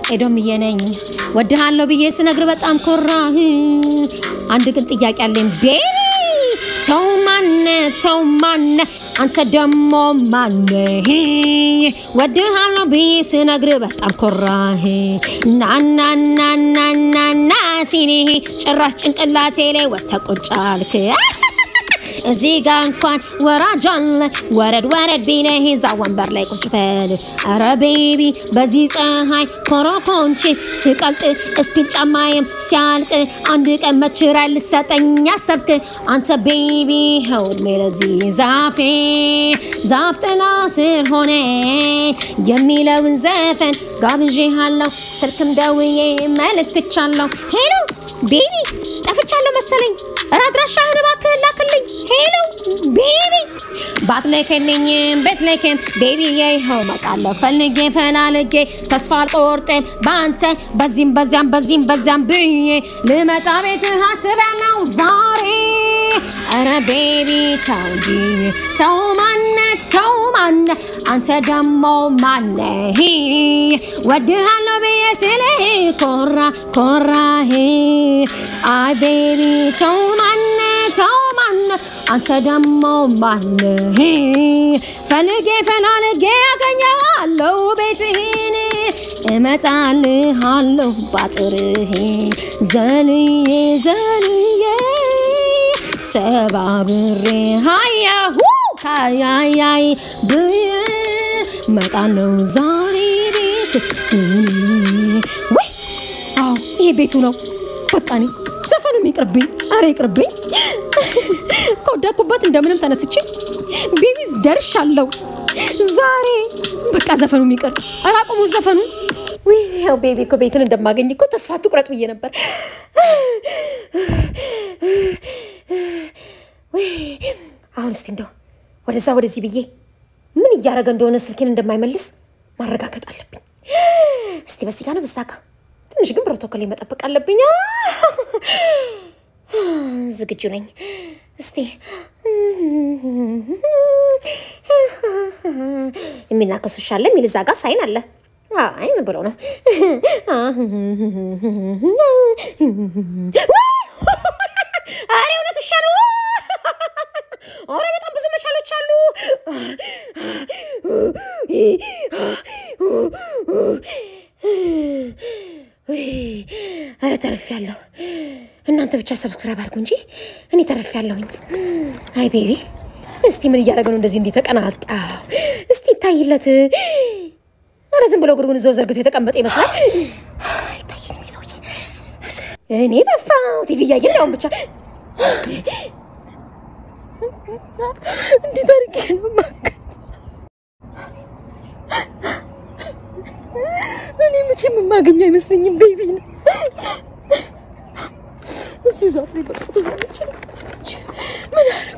ኤዶምዬ ነኝ ወድሃለሁ ብዬ ስነግር በጣም ኮራህ። አንድ ግን ጥያቄ አለኝ ቤቢ ተው ማነ ተው ማነ አንተ ደሞ ማነ ወድሃለሁ ብዬ ስነግር በጣም ኮራህ። ናናናናናና ሲኔ ጭራሽ ጭንቅላቴ ላይ ወጥተህ ቁጭ አልክ። እዚህ ጋ እንኳን ወራጅ አለ ወረድ ወረድ ቢለህ እዛ ወንበር ላይ ቁጭ በል። ኧረ ቤቢ በዚህ ፀሐይ ኮረኮንች ስቀልጥ እስፒል ጫማዬም ሲያልቅ አንድ ቀን መችራይ ልሰጠኝ ያሰብክ አንተ ቤቢ ኸውድሜ ለዚህ ዛፌ ዛፍ ጥላ ስር ሆነ የሚለውን ዘፈን ጋብዤሃለሁ። ስልክም ደውዬ መልክትቻለሁ። ሄሎ ቤቢ ጠፍቻለሁ መሰለኝ። ኧረ አድራሻህን እባክህ ላክልኝ። ሄሎ ቤቢ ባትልክልኝም ብትልክም ቤቢ ይኸው እመጣለሁ ፈልጌ ፈላልጌ ተስፋ አልቆርጥም በአንተ በዚህም በዚያም በዚህም በዚያም ብዬ ልመጣ ቤትህ አስቤያለሁ ዛሬ። ኧረ ቤቢ ተው እንጂ ተው ማነ ተው ማነ አንተ ደሞ ማነህ ወድሃለሁ ብዬ ስልህ ኮራ ኮራህ አይ ቤቢ ተው ማነ ተው ማነ አንተ ደሞ ማነህ ፈልጌ ፈላልጌ ያገኘዋለሁ ቤትህን እመጣልሃለሁ ባጥርህ ዘልዬ ዘልዬ ሰባብሬ ሃያሁ ካያያይ ብዬ መጣለው ዛሬ ቤት ወይ አዎ ይሄ ቤቱ ነው በቃ እኔ ዘፈኑም ይቅርብኝ አረ ይቅርብኝ ከወደኩበት እንደምንም ተነስቼ ቤቢዝ ደርሻለሁ ዛሬ በቃ ዘፈኑም ይቅር ኧረ አቁሙት ዘፈኑን ውይ ያው ቤቢ እኮ ቤትን እንደማገኝ እኮ ተስፋ ትቁረጥ ብዬ ነበር ውይ አሁን እስቲ እንደው ወደዛ ወደዚህ ብዬ ምን እያደረገ እንደሆነ ስልኬን እንደማይመልስ ማረጋገጥ አለብኝ። እስቲ በዚህ ጋር ነው በዛ ጋ ትንሽ ግን ፕሮቶኮል መጠበቅ አለብኝ። ዝግጁ ነኝ። እስቲ የሚናከሱ ውሻ አለ የሚል እዛ ጋር ሳይን አለ። አይ ዝም ብሎ ነው። አሬ እውነት ውሻ ነው። ኧረ በጣም ብዙ መሻሎች አሉ። ኧረ ተርፌያለሁ። እናንተ ብቻ ሰብስክራይብ አድርጉ እንጂ እኔ ተርፌያለሁኝ። አይ ቤቢ እስቲ ምን እያደረገ ነው እንደዚህ እንዲህ ተቀናጣ? እስቲ ይታይለት። ኧረ ዝም ብሎ እግሩን እዛው ዘርግቶ የተቀመጠ ይመስላል። አይታየኝም ይህ ሰውዬ። እኔ ጠፋሁ። ቲቪ እያየን ያውን ብቻ እንዴት አድርጌ ነው ማገ እኔ መቼም የማገኘው አይመስለኝም። ቤቢ ነው እሱ ዛፍ ላይ በቃ ተዛለች። ምን አደረኩ?